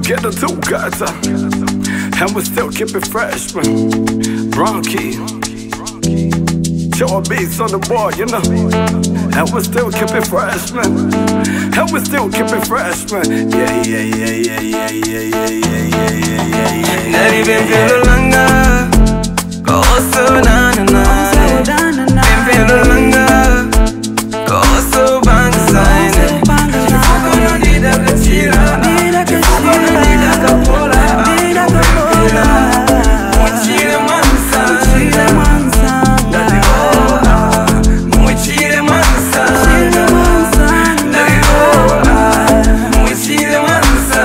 get the two guys And we still keep it fresh, man. Bronchi. Show beats on the board, you know. And we still keep it fresh, man. And we still keep it fresh, man. Yeah, yeah, yeah, yeah, yeah, yeah, yeah, yeah, yeah, yeah, yeah, yeah. Nari bempelo langa Koso na na na Bempelo langa Koso bang saine Chifuko no nida kachira Chifuko no nida kapola Bempela Muchire mansa Ndati ola Muchire mansa Ndati ola Muchire mansa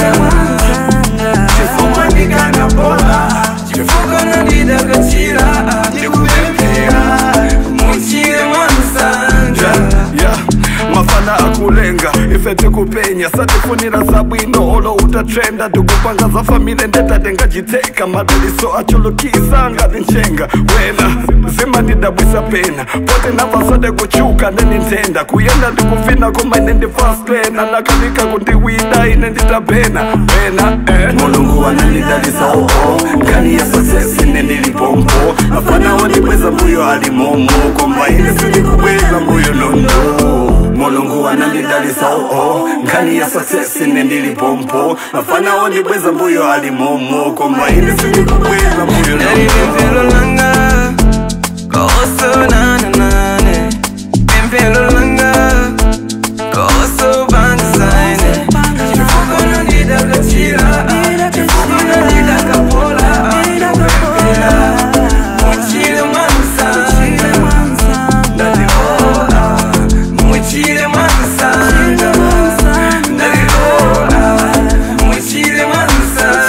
Chifuko ndigana bola Chifuko no nida kachira Ndikubempela Muchire mansa yeah. mafana akulenga ife tikupenya satifunira zabwino olo utatrenda tikupanga za famile ndetate ngajiteka madaliso achulukisa ngati nchenga wena zima ndidabwisa pena pote navasode kuchuka nenintenda kuyenda ndikufina koma ine ndifastlena nakalika kundiwida ine nditapena wena eh. mulungu wanandidalisa oo ngani ya success ine ndilipompo afana wandibweza mbuyo alimomo komba ine sindikubweza mbuyo nondo mulungu wanandidalisa oo ngani ya success ine ndilipompo afana wandibweza mbuyo alimomo komba ine sindikubweza mbuyo Nari nondo bempelo langa Koso na na na ne Bempelo langa Koso bang saine Chifuko no nida kachira Chifuko no nida kapola Bempela Muchire mansa Ndati ola Muchire mansa Ndati ola Muchire mansa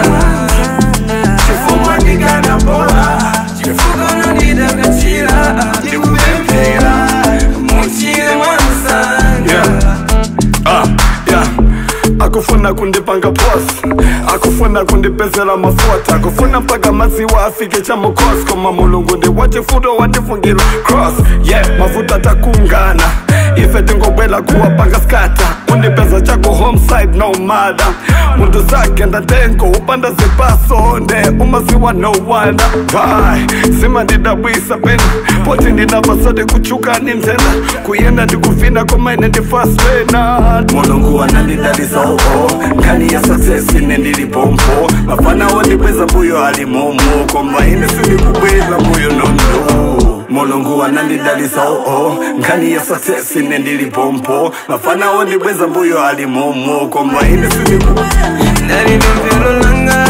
Chifuko ndigana bola Chifuko no nida kachira Ndikubempela Muchire mansa Yeah. Ah, yeah. akufuna kundipanga posi akufuna kundipezela mafuta akufuna mpaka maziwa afike chamukosi koma mulungu ndiwachifundo wandifungira cross yeah mafuta takungana ife tingobwela kuwapanga skata undipeza chako homeside no mada muntu zake ndatengo upanda zipasonde umaziwa no wanda vai sima ndidabwisa pena poti ndinavasade kuchuka nindlela kuyenda ndikufina komaine ndifaswena mulungu anandidalisa oo ngani ya success ine ndilipompo mafana wandibweza mbuyo alimomo koma ine sindikubweza mbuyo nondo mulungu anandidalisa oo ngani ya success ine ndilipompo mafana wandibweza mbuyo alimomo koma ine sindikubweza Nari bempelo langa